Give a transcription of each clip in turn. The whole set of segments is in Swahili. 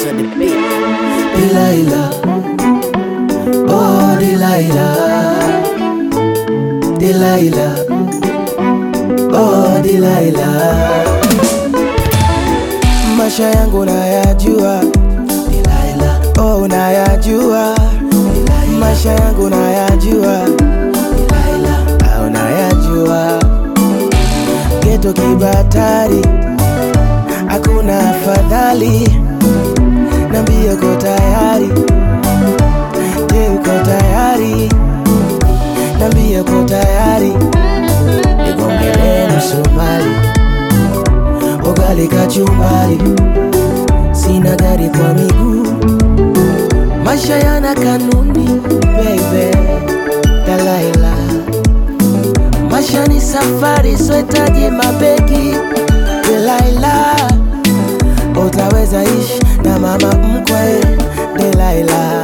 Beats on the beat. Delilah, oh Delilah, Delilah, oh Delilah. Maisha yangu nayajua, Delilah, oh nayajua, Delilah. Maisha yangu nayajua, Delilah, oh nayajua. Geto kibatari, hakuna afadhali Nambie uko tayari, je, uko tayari? Nambie uko tayari, nigongelee msumari, ugali kachumbari, sina gari kwa miguu, maisha yana kanuni baby, Dalaila, maisha ni safari, sohitaji mabegi, Delaila utaweza ishi na mama mkwe Delaila,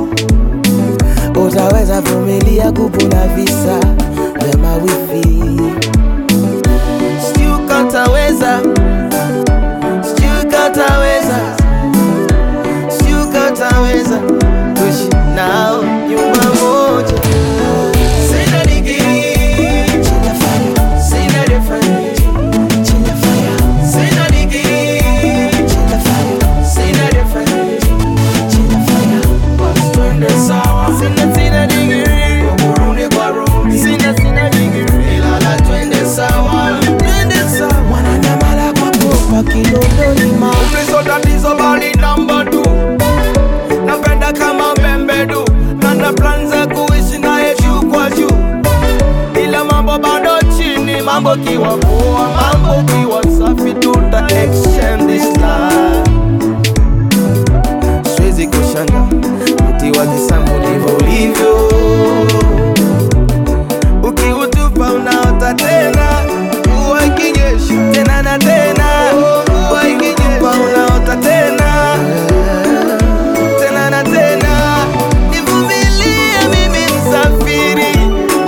utaweza vumilia kupu na visa vya mawifi, sijui kataweza, sijui kataweza, sijui kataweza kuishi nao nyumba moja. Sina digrii, chini ya fire. Sina reference, chini ya fire. Sina digrii, chini ya fire. Sina reference, chini ya fire. Basi twende sawa. Sina sina digrii, kurudi kwa rudi. Sina sina digrii, ilala twende sawa. Twende sawa. Mwananyamala kwa popa Kinondoni ma Kristo tatizo bali namba tu napenda kama membedu na na plan za kuishi naye juu kwa juu ila mambo bado chini mambo kiwa poa mambo kiwa safi tuta exchange this life siwezi kushanga mti wa kisambu ndivyo ulivyo, ukiutupa unaota tena, mvua ikinyesha tena na tena, mvua ikinyesha unaota tena tena na tena. Nivumilie mimi msafiri,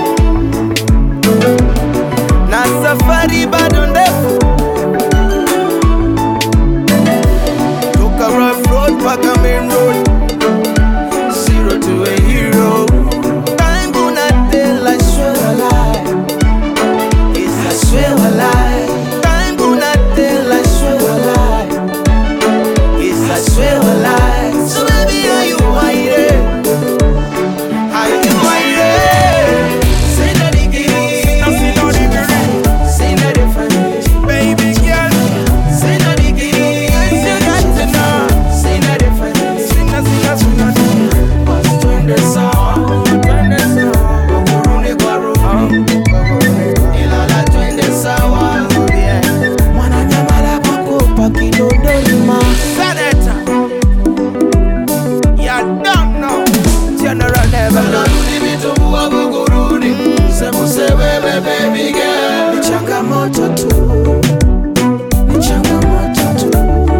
na safari bado ndefu toka rough road mpaka main road zero to a hero time gonna tell I swear a lie yes I swear a lie time gonna tell I swear a lie yes I swear a lie so baby are you hiding are you hiding say that again Sina digrii, say that different baby girl say that again you got to know say that different sina sina sina digrii twende sawa twende sawa kurudi kwa rudi ilala twende sawa mwananyamala pakopa Kinondoni ma Senator you don't know General Level narudi vitumbua Buguruni sembuse wewe baby girl ni changamoto tu ni changamoto tu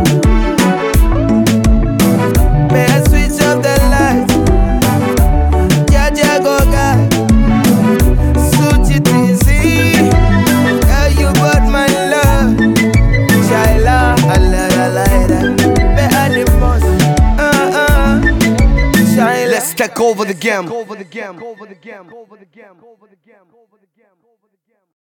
May I switch off the lights Jaja Goga Suchi TZ Girl you got my love Shaila Allah Allah Better the most uh uh Shaila Let's take over the game. Over the game. Over the game. Over the game. Over the game.